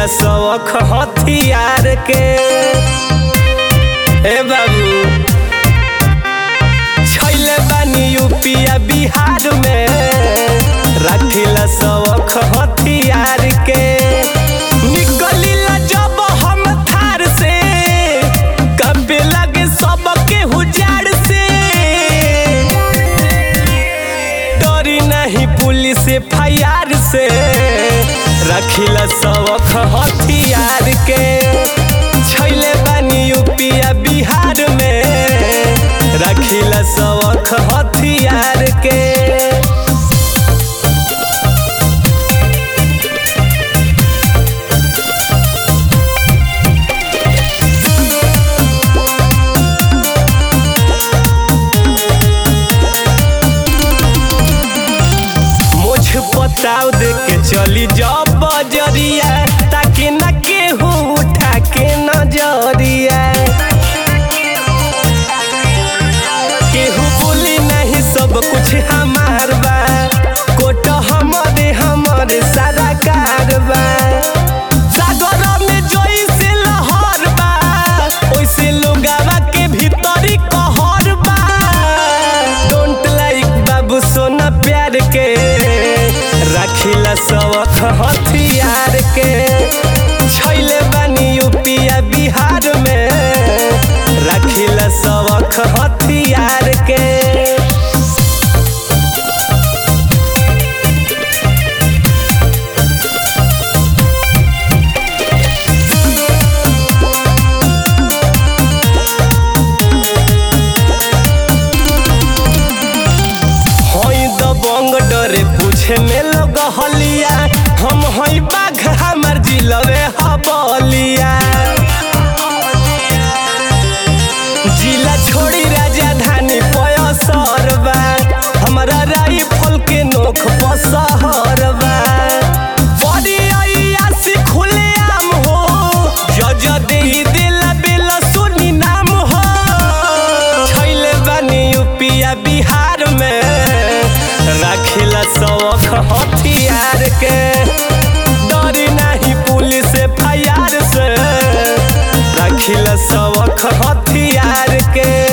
रखिला शौक हथियार के ए बाबू छैले बानी यूपिया बिहार में रखिला शौक हथियार के निकलिला जब हम थार से कबे लगे सबके हुजार से डरी नहीं पुलिस फायर से रखिला शौक हथियार के छैले बानी यूपिया बिहार में रखिला शौक हथियार के मुझ पताव दे के चली जाओ बजरिया ताकि न केहू उठा के नजरिया केहू बोली नहीं सब कुछ हमार बा कोट हमारे हमारे सारा कारबा सागर में जोई से लहर बा ओइसे लोगावा के भीतरी कहर बा डोंट लाइक बाबू सोना प्यार के रखिला शौक हथियार के छैले बानी यूपिया बिहार में रखिला शौक हथियार के हई दबंग डरे पूछे में लोग हलिया हम हई बाघ हमार जिलवे हबलिया जिला छोड़ी राजधानी पयसरबा हमारा राइफल के नोख पसहरबा बड़ी अयासी खुले आम हो जज दे दिला बेला सुनी नाम हो छैले बानी यूपिया बिहार में रखिला शौक हथियार के डरी नहीं पुलिस फायर से रखिला शौक हथियार के